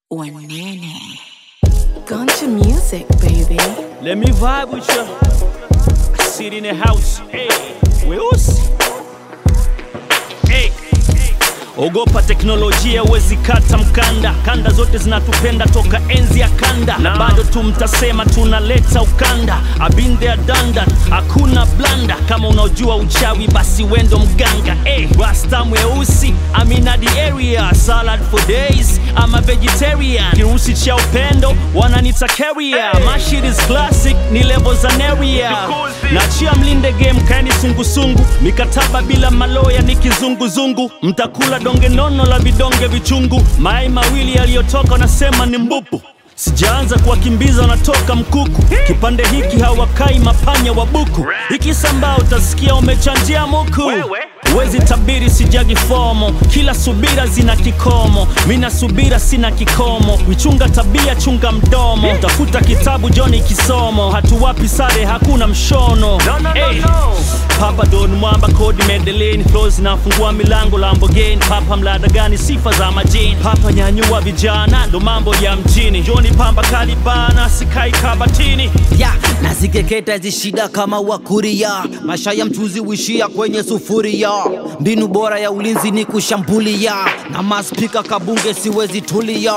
Wanene. Guncha music, baby. Let me vibe with you. I sit in the house. Hey, weusi. Hey. Ogopa teknolojia, wezi kata mkanda. Kanda zote zinatupenda toka enzi ya kanda, na bado tu mtasema tunaleta ukanda. I've been there done that, hakuna blanda. Kama unaojua uchawi, basi wendo mganga. Hey, rasta mweusi, I'm in the area. Salad for days, I'm a vegetarian. Kirusi cha upendo, wananita carrier. My shit is classic, ni level za neria. Nachia mlinde game, kaeni sungusungu. Mikataba bila maloya ni kizunguzungu. Mtakula donge nono la vidonge vichungu. Mayai mawili yaliyotoka wanasema ni mbupu. Sijaanza kuwakimbiza wanatoka mkuku. Kipande hiki hawakai mapanya wa buku. Ikisambaa utasikia umechanjia muku. Wezi tabiri sijagi fomo, kila subira zina kikomo. Mina subira sina kikomo, wichunga tabia chunga mdomo. Tafuta kitabu Joni kisomo, hatuwapi sare hakuna mshono. Hey. Papa Don Mwamba kodi Medellin flows zinafungua milango Lamborghini Papa mlada gani sifa za majini Papa nyanyua vijana ndo mambo ya mjini Joni pamba kalibana sikai kabatini ya nazikeketa hizi shida kama wakuria maisha ya mchuzi wishia kwenye sufuria mbinu bora ya ulinzi ni kushambulia na maspika kabunge siwezi tulia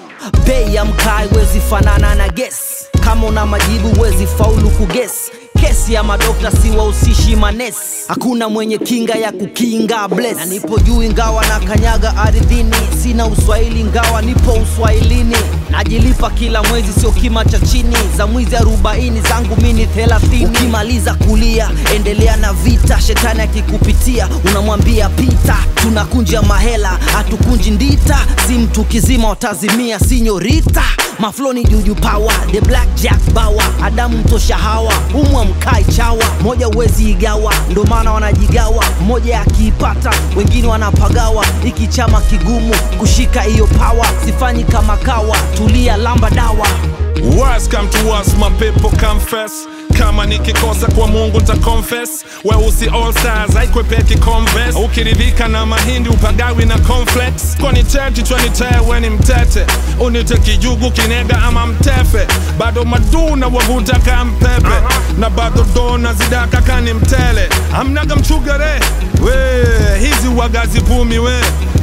bei ya mkai wezi fanana na ges kama una majibu wezi faulu kuges kesi ya madokta si wahusishi manes hakuna mwenye kinga ya kukinga bless na nipo juu ingawa na kanyaga ardhini sina uswahili ingawa nipo uswahilini najilipa kila mwezi sio kima cha chini za mwizi arobaini zangu mini thelathini ukimaliza kulia endelea na vita shetani akikupitia unamwambia pita tunakunja mahela hatukunji ndita si mtu kizima watazimia sinyorita mafloni juju pawa the black jack bawa adamu mtosha hawa umwa mkai chawa moja uwezi igawa ndo maana wanajigawa mmoja akiipata wengine wanapagawa iki chama kigumu kushika hiyo pawa sifanyi kama kawa tulia lamba dawa Words come to us, my people confess. Kama nikikosa kwa Mungu nita confess. Weusi all stars haikwepeki converse. Ukiridhika na mahindi upagawi na complex. Kwani cheti chwani tewe ni mtete. Unite kijugu kinega ama mtefe. Bado maduna wavuta ka mpepe. Na bado dona zidaka kani mtele. Amnaga mchugare. We, hizi wagazi pumi we.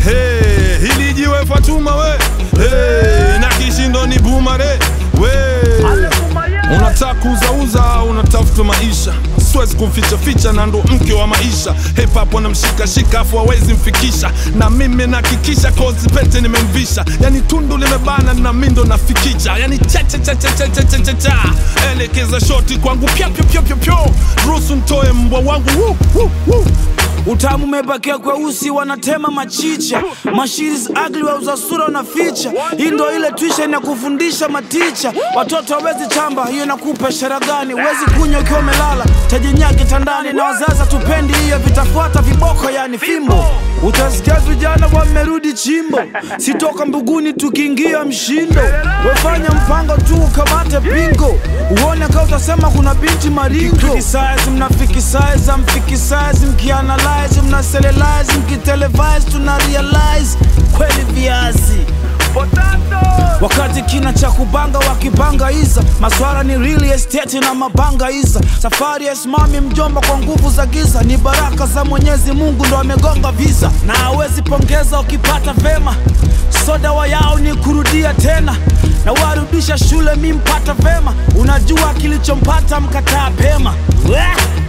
Hey, hili jiwe Fatuma we. Hey, na kishindo ni bumare we unataka kuuzauza unatafuta maisha siwezi kumficha ficha na ndo mke wa maisha hip hop wanamshikashika afu hawezi mfikisha na mimi nahakikisha kozi pete nimemvisha yani tundu limebana na mindo nafikicha yani chachachachachachachacha elekeza shoti kwangu pya pya pya pya pya ruhusu ntoe mbwa wangu woo, woo, woo. Utamu umebakia kweusi, wanatema machicha. Mashiris ugly wauza sura wanaficha. Hii ndo ile tuition ya kufundisha maticha. Watoto hawezi chamba, hiyo inakupa ishara gani? Huwezi kunywa ukiwa umelala, tajinya kitandani. Na wazazi tupendi hiyo, vitafuata viboko, yani fimbo. Utasikia vijana wamerudi chimbo, sitoka mbuguni tukiingia mshindo. Wefanya mpango tu ukamate pingo, uone kama utasema kuna binti maringo. Criticize, mnafikisize, amfikisize, mkianalyze, mnaselelize, mkitelevise, tuna realize kweli viazi wakati kina cha kubanga wakibanga iza maswara ni real estate na mabanga iza safari ya simami mjomba kwa nguvu za giza ni baraka za mwenyezi mungu ndo amegonga visa na hawezi pongeza ukipata vema so dawa yao ni kurudia tena na warudisha shule mi mpata vema unajua kilichompata mkataa pema Wah!